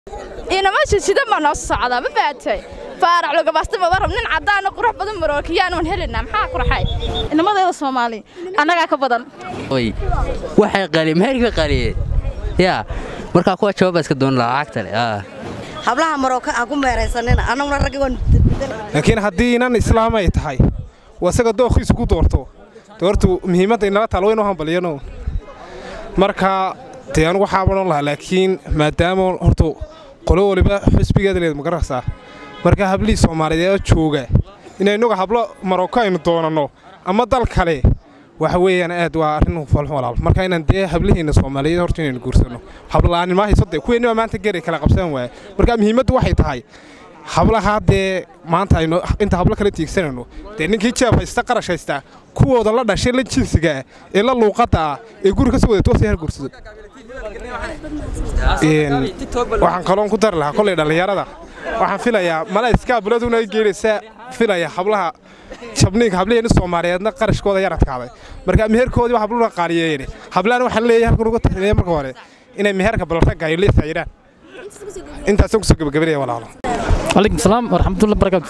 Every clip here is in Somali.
inamaasha sida ma noo socdaa ma fahatay faarax logabasta maba rab nin caddaana qurux badan marookiyaanoon helinaa maxaa qurxay inamadeeda soomaali annagaa ka badan waxay qali meherka qaliyeen yaa markaa kuwa jawaaba iska doon lacagta le hablaha marooka aan ku meeraysanina annaguna raggi waan laakiin haddii inan islaam ay tahay waa isaga dookhiisu ku doorto doortu muhiimadda inala taal waynu hambalyano marka dee anugu waxaa odhan lahaa laakiin maadaama horta qolo waliba xusbigeeda leed ma garanaysaa marka hablihii soomaaliyeed oo jooga inaynuga hablo maroko aynu doonanno ama dal kale waxa weeyaan aad waa arrin falxun walaal marka inaan dee hablihiinna soomaaliyeed horta inaynu guursanno habla'aanin ma hayso dee kuweenniba maanta geri kala qabsan waaya marka muhiimaddu waxay tahay hablahaa dee maanta aynu inta hablo kala tiigsanayno dee ninkii jeeb haysta qarash haysta kuwooda la dhashay la jinsiga ah ee la luuqadda ah ee guri ka soo wada toosay har guursado waxaan kaloon ku dari lahaa kolley dhallinyarada waxaan filayaa mala iskaabuladuna ay geelaysaa filaya hablaha jabniinka habliheenni soomaaliyeedna qarashkooda yar adkaaday marka meherkoodiiba habluuna qaaliyeeyeen hablaana waxaan leeyahay halkan uga taliya marka hore inay meherka balragga ay leesayiraan intaasaan kusoo gabagabanaya walaalo عليكم السلام ورحمة الله وبركاته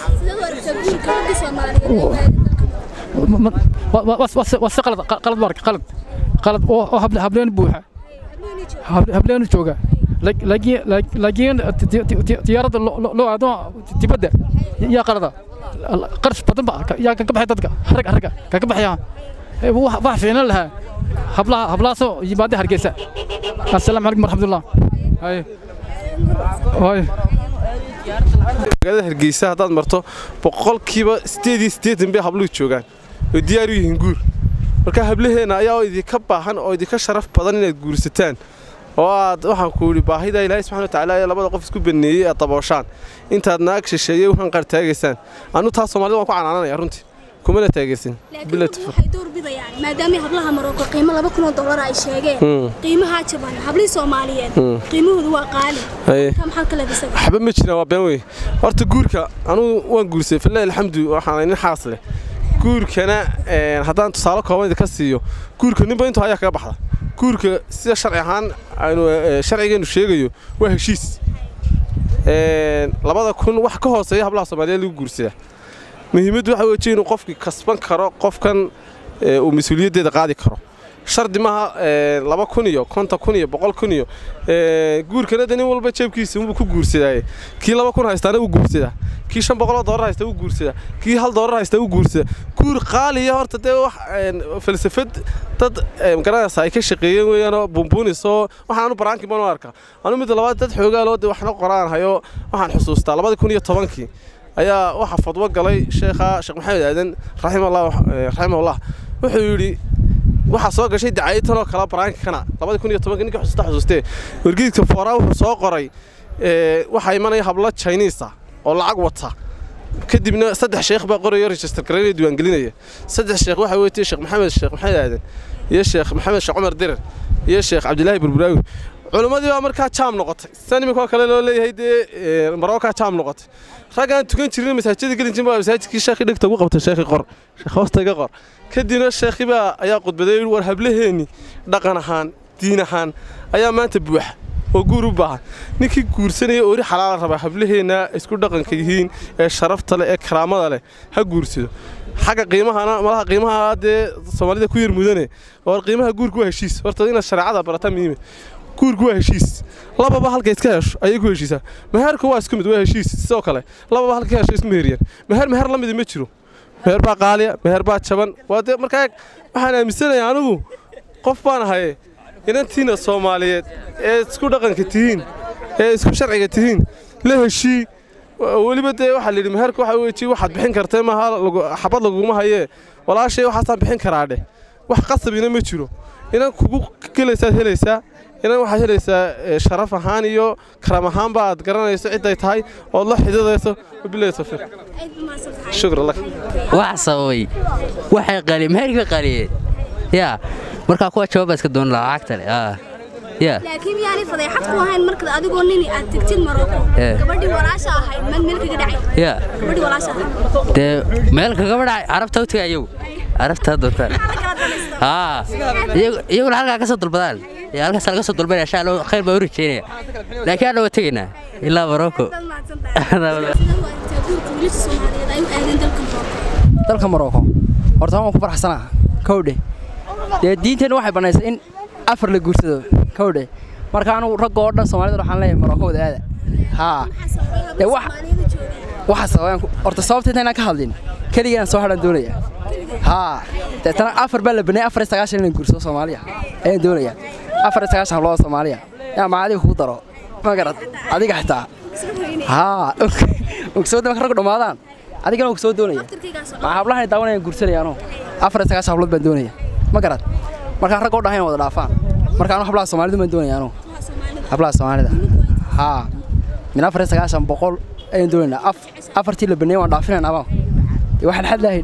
وس قلد قلد بارك قلد قلد أو هبل هبلين بوحة هبلين جوجا لكن لكن تيارة لو عدو تبدأ يا قلدا قرش بدن بقى يا كبح تدك حركة حركة كبح يا واحد فينا لها هبلا هبلا سو يبادي هرجسة السلام عليكم ورحمة الله هاي هاي magaalada hargeysa haddaad marto boqolkiiba sideed iyo siddeetan bay habluhu joogaan oo diyaar u yihiin guur marka hablaheenna ayaa idinka baahan oo idinka sharaf badan inaad guursataan oo aad waxaan ku yidhi baahida ilaahay subxana watacaala ee labada qof isku baneeyey aad dabooshaan intaad naag shisheeyey waxaan qaar taagaysaan anu taa soomaalida waan ku canaananaya runtii kumana taageersin waxay door bidayaan maadaama hablaha maroko qiimo laba kun oo dollar ay sheegeen qiimahaa jaban hablihii soomaaliyeed qiimahoodu waa qaali maxaa kale bisaga waxba ma jiraan waa been wey horta guurka anugu waan guursaday fillahi alxamdu waxaan nin xaas leh guurkana haddaan tusaale kooban idinka siiyo guurka ninba intuu ayaa kaga baxda guurka sida sharci ahaan aynu sharcigeenu sheegayo waa heshiis labada kun wax ka hooseeya hablaha soomaaliyeed lagu guursadaa muhiimaddu waxa weeye inuu qofkii kasban karo qofkan uu mas-uuliyaddeeda qaadi karo shardi maaha laba kun iyo konton kun iyo boqol kun iyo guurkana de nin walba jeebkiisa unbuu ku guursadaaye kii laba kun haystaana wuu guursadaa kii shan boqoloo doolar haysta wuu guursadaa kii hal doolar haysta wuu guursadaa guur qaaliya horta dee wax falsafad dad magaranaysa ay ka shaqeeyeen weeyaanoo bumbuunisoo waxaanu baraanki banu arkaa anu midda labaad dad xoogaaloo de waxna qoraan hayo waxaan xusuustaa labadii kun iyo tobankii ayaa waxaa fadwo galay sheekha sheekh maxamed aadan raximahullah wuxuu yidhi waxaa soo gashay dacayadtanoo kala baraankana labadii kun iyo tobanka ninka xusuusta xusuustee wargeedka fooraa wuxuu soo qoray waxaa imanaya hablo chinisa oo lacag wata kadibna saddex sheekh baa qoraya register garaynaya diiwaangelinaya saddex sheekh waxaa weetay sheekh maxamed sheekh maxamed aadan iyo sheekh maxamed sheekh cumar dirir iyo sheekh cabdilaahi burburaawi culimmadii baa markaa jaam noqotay sidan iminkoo kale loo leeyahay dee marookaa jaam noqotay raggaan tukan jirin masaajida gelin jirin baa masaajidkii sheekhii dhegta ugu qabtay sheekhii qor sheekh hoosta iga qor kadibna sheekhii baa ayaa khudbaday war hablaheenni dhaqan ahaan diin ahaan ayaa maanta buuxa oo guur u baahan ninkii guursanaya oori xalaala rabaa hablaheenna isku dhaqanka yihiin ee sharafta leh ee karaamada leh ha guursado xagga qiimahana malaha qiimaha dee soomaalida ku yar mudane oo qiimaha guurku waa heshiis horta inaad shareecada barataa muhiime guurku waa heshiis lababa halka iska hesho ayay ku heshiisaa meherku waa isku mid waa heshiis sidoo kale lababa halka hesho isma meheriyaan meher meher la midi ma jiro meher baa qaaliya meher baa jaban waa dee markaa waxaan aaminsanayaa anigu qof baan ahaye inantiina soomaaliyeed ee isku dhaqanka tihiin ee isku sharciga tihiin la heshii weliba dee waxaa layidhi meherka waxa weji waxaad bixin kartee maaha xabad laguma hayee walaashay waxaasaan bixin karaa dheh wax qasabina ma jiro inan kugu gelaysaad helaysaa inan waxaad helaysaa sharaf ahaan iyo karam ahaan ba aad garanayso cidday tahay ood la xididayso wabilahi tawfiiq shukran lak wax sababay waxay qali meherka qaliyeen yaa markaa kuwa jawaaba iska doon lacagta le laakiin miyaanay fadeexad ku ahayn marka adigoo nini aad tegtid maroko gabadhii walaasha ahayd meel meel kaga dhacay yaa gabadhii walaasha ahayd dee meel kagaba dhacay carabta u tagay ayagu carabta doontaan haa iyaguna halkaa ka soo dalbadaan ee halkaas laga soo dalbanaya insha allah khayr baa u rajeynaya laakiin anna waa tegaynaa ilaa marocco dalka marocco horta waan ku faraxsanaa kowdhe dee diinteenna waxay bannaysay in afar la guursado kowdhe marka anugu ragga oo dhan soomaalida waxaan leeyahay marocco wada aada haa dee wax waxa sababaan horta sababta intaynaan ka hadlin keligaan soo hadhan doonaya haa deetana afar baa la baneeyay afar iyo sagaashan inaan guursado soomaaliya ayaan doonaya afar iyo sagaashan hablood soomaaliya yaa ma adiga kugu daro ma garad adiga xitaa haa ogsooda marka raggu dhammaadaan adigana waa soo doonaya ma hablahan daawanayaan guursanaya anuu afar iyo sagaashan hablood baan doonaya ma garad markaa ragga oo dhahayn wada dhaafaan marka anuu hablaha soomaalidu baan doonaya anuu hablaha soomaalida haa min afar iyo sagaashan boqol ayaan doonaynaa af afartii la baneeyay waan dhaafinayna abaa dee waxaan xad lahayn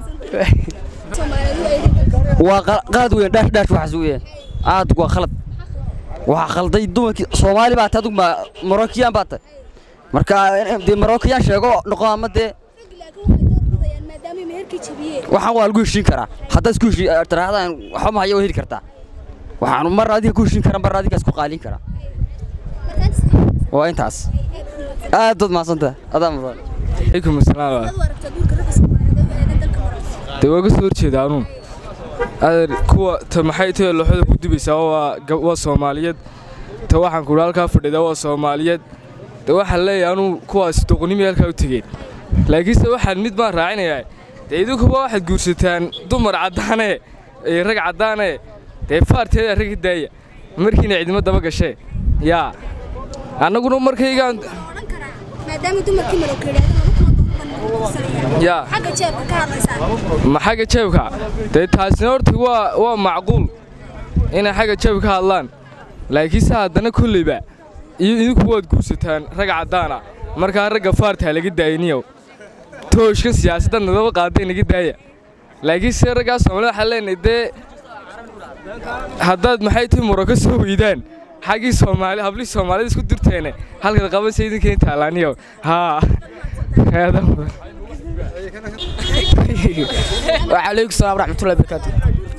waa qalad weyn dhaash dhaash waxaas weeyaan aad waa khalad waxaa khalday dumarkii soomaali baa tahay adugma marokiyaan baa tahay marka dee marokiyaan sheego noqo ama dee waxaan waa lagu heshiin karaa haddaad isku heshii tirahdaan waxba ma haya waa heli kartaa waxaan mar adiga ku heshiin karaa mar adiga isku qaalin karaa waa intaas aad dad mahadsanta adaa mudan calaykum asalaam dee waa ga soo horjeeda anuun adeer kuwa ta maxay tahay looxada ku dubaysaa waa waa soomaaliyeed ta waxaan kuhi halkaa fadhida waa soomaaliyeed dee waxaan leeyahay anuu kuwaas doqonimii halkaa u tegeen laakiinse waxaan mid baan raacinayaa dee idinkuba waxaad guursataan dumar caddaane iyo rag caddaane dee faarteeda ragga daaya markiina cidimo daba gashee yaa annaguna markaygaan maadaama dumarkii yaa xagga jeebka ka hadlaysaa ma xagga jeebka dee taasina horta waa waa macquul inay xagga jeebka ka hadlaan laakiinse haddana kolleyba iyo idinku waad guursataan rag caddaana markaa ragga faartaa laga daayiniyow tooshka siyaasadda nadaba qaaday naga daaya laakiinse raggaa soomaalida waxaan leenahay dee haddaad maxay tihi muro ka soo weydaan xaggii soomaali hablihii soomaalida isku dirteene halkaad qabansa idinkeeni taalaaniyow haa aada mudan وعليكم السلام ورحمة الله وبركاته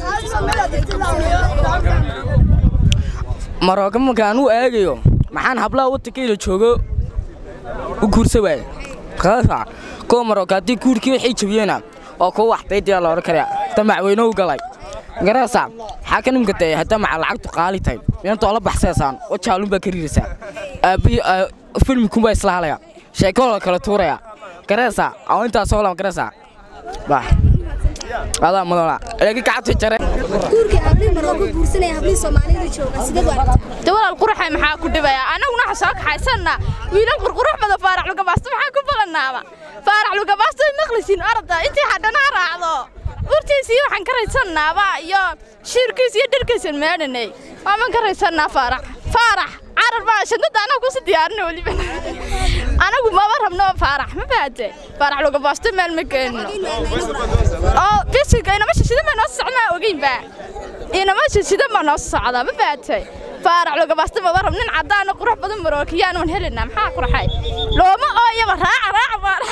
marooga markaan u eegayo maxaan hablaha waddankayla joogo u guursa waaye qaasa kuwa marooga haddii guurkii waxay jabiyeena oo kuwa waxbaydiyaa la odhan karaya ta macweyne u galay garaysa maxaa ka nimka dee haddaa maca lacagtu qaali tahay inantoo la baxsaysaan wajaalun baa ka riiraysaa aabbihi filmikumbaa isla halaya sheekoo la kala tuuraya garaysa oo intaasoo lan garaysa bah adaa mudana laakiin gacanta jare guurkii hablihii marooga guursanaya hablihii soomaalida jooga sideed u aragtaa de walaal quruxay maxaa ku dhibaya annaguna waxa soo kaxaysanna wiilal qurqurux badan faarax lugabaasto maxaa ku balanaaba faarax lugabaasto ay maqlisiin arda intii hadhana raacdo urtiisii waxaan ka raysanaaba iyo shiirkiis iyo dharkiisan meedhanay waaman ka raysanaa faarax faarax carar baa shadada anaga kusi diyaarina weliba anagu maba rabno faarax ma baate faarax lugabaasto meel ma geenno oo bisinka inama shishida ma noo socnaa ogeynba inama shishida ma noo socdaa ma baate faarax lugabaasto maba rab nin caddaana qurux badan marookiyaan waan helinaa maxaa qurxay looma ooyaba raaca raaca faarax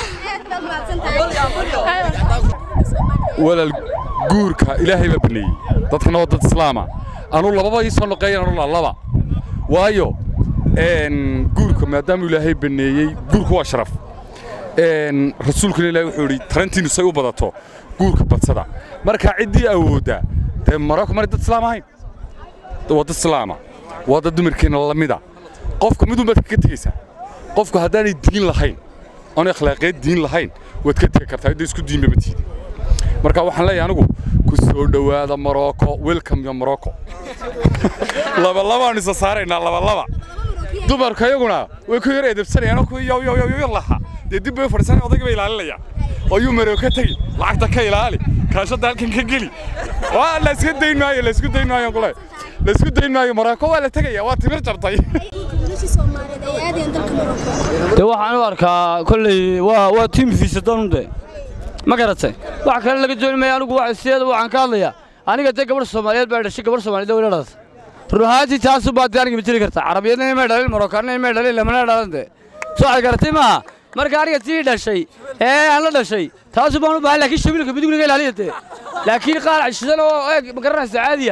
walaal guurka ilaahay baa baneeyey dadkana waa dad islaama anuu lababa ii soo noqeeyan anuu laba waayo guurka maadaama ilaahay baneeyey guurku waa sharaf rasuulkuna ilaahay wuxuu yidhi tarantiinu say u badato guurka badsada marka ciddii awoodda dee maroko mari dad islaam ahayn waa dad islaama waa dad dumarkeenna lamida qofka midun baad kaga tegaysaa qofku haddaanay diin lahayn oon akhlaaqeed diin lahayn waad ka tegi kartaa idda isku diinba ma tiidi marka waxaan leeyahay anigu ku soo dhowaada morocco welcome yo morocco labalabaan isa saaraynaa labalaba dumarka iyaguna way ku yar edebsanayaan oo kuwii yow yow yow yow lahaa dee dib bay fadhiisanaya odayga bay ilaalinaya oo yuu maroko tegi lacagta ka ilaali kaashadda halkan ka geli waa la iska dayn maayo la isku dayn maayo kule la isku dayn maayo morocco waa la tegaya waa timir jabtay wiilashii soomaaliyeed ay aadayaan dalka marooka dee waxaan u arkaa kolley waa waa tiim fiisadonde ma garatay wax kale laga dooni maya anigu waa sideeda waxaan ka hadlayaa aniga dee gabadh soomaaliyeed baa dhashay gabadh soomaaliyeed oo dhalatay ruhaantii taasu baa dee aniga mateli kartaa carabiyadna imay dhalin marookaanna imay dhalin lamana dhalan dee soo waxay garatay maaha marka aniga tii dhashay ee aan la dhashay taasu baan u baahan laakiin shabiilka midigniga ilaaliya dee laakiin qaar cishidan oo eeg ma garanaysa caadiya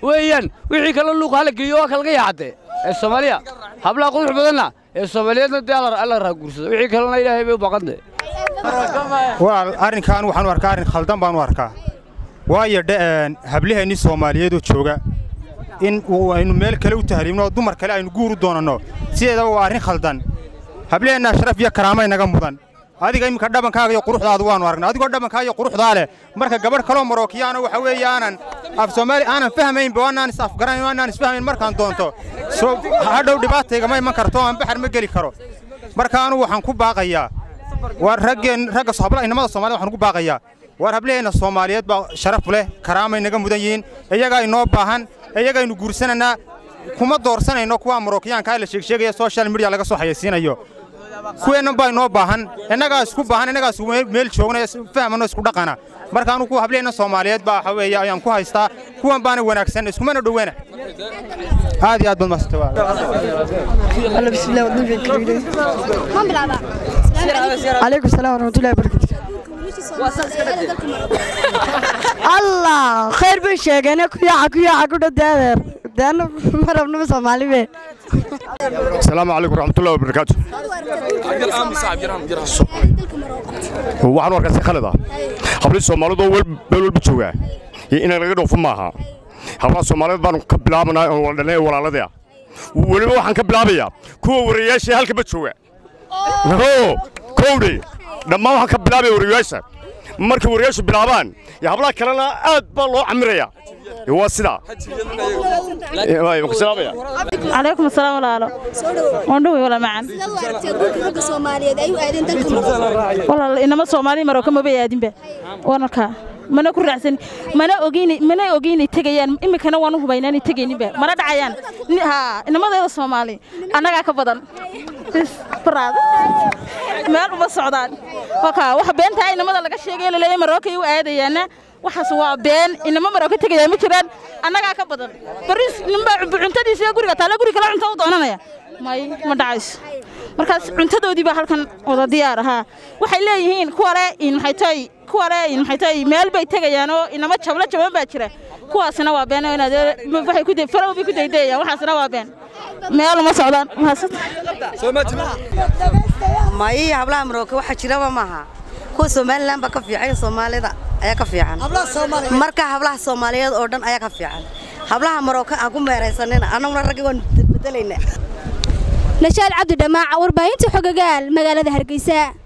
weeyaan wixii kale luuqa hala geeyo waa kalaga yaacadee ee soomaaliya hablaha qurux badanna ee soomaaliyeedna dee alla raaguursado wixii kalena ilaahay bay u baqantee walaal arrinkan waxaan u arkaa arrin khaldan baan u arkaa waayo habliheenni soomaaliyeedoo jooga in aynu meel kale u tahriibno oo dumar kale aynu guur u doonanno sideedaba waa arrin khaldan hableheennaa sharaf iyo karaamay naga mudan adiga iminka dhabankaaga iyo quruxdaadu waannu aragnay adigoo dhabankaa iyo quruxdaa leh marka gabadh kaloo marookiyaana waxa weeye aanan af soomaali aanan fahmaynba waanaan is afgaranayn waanaan isfahmayn markaan doonto soo hadhow dhibaataygama iman karto aan baxar ma geli karo marka anugu waxaan ku baaqayaa waa raggeen ragga habla inamada soomaaliyed waxaan ku baaqayaa waar hablaheenna soomaaliyeed baa sharaf leh karaamay naga mudan yihiin iyagaa inoo baahan iyagaynu guursananaa kuma doorsanayno kuwa marookiyaankaa la sheegsheegaya social media laga soo xayaysiinayo kuweennan baa inoo baahan innagaa isku baahan innagaa isku meel joogna fahmano isku dhaqana marka anugu kuwa hablaheenna soomaaliyeed baa waxa weeye ayaan ku haystaa kuwan baana wanaagsan iskumana dhoweena aad iyo aad baad عليكم السلام ورحمة الله وبركاته الله خير بشيغانا كياعة كياعة كده دادر دانا مربنا سومالي بيه السلام عليكم ورحمة الله وبركاته waxaan u arkaa si khalad ah hablii soomaalidu oo meel walba joogaa iyo inay laga dhoofo maaha hablaha soomaaliyeed baanu ka bilaabanaa oo dhalnay walaaladii ah weliba waxaan ka bilaabayaa kuwa warayaasha halkaba jooga no kowdhe dhammaan waxaan ka bilaabaya warayaasha markay warayaashu bilaabaan iyo hablaha kalena aad baa loo camiraya waa sidaa عليكم السلام ولا وندوي ولا معن والله إنما سومالي مروكا ما بيادين به وانا كا mana ku raacsan mana ogeyn mana ogeyn tagayaan imikana waan u hubaynaan tagaynin mana dhacayaan ha inamadayda Soomaali anaga ka badan baraad meel uma socdaan waka wax beenta inamada laga sheegay leeyahay Marooka ay u aadayaan waxaas waa been inama Marooka tagayaan ma jiraan anaga ka badan baris nimba cuntadiisa guriga taala guriga la cunto u doonanaya may ma dhacayso markaas cuntadoodii baa halkan wada diyaar ahaa waxay leeyihiin kuwa le in maxay tahay kuwa le in maxay tahay meel bay tegayaan oo inama jabla jaban baa jira kuwaasina waa been oo inaad waxay ku day faraw bay ku daydayaan waxaasina waa been meel uma socdaan may hablaha marooka waxa jiraba maaha kuwa somalilan baa ka fiican soomaalida ayaa ka fiican marka hablaha soomaaliyeed oo dhan ayaa ka fiican hablaha marooka aan ku meeraysanina annaguna raggi waan bedelaynaa nashaal cabdi dhamaaca warbaahinta xogagaal magaalada hargeysa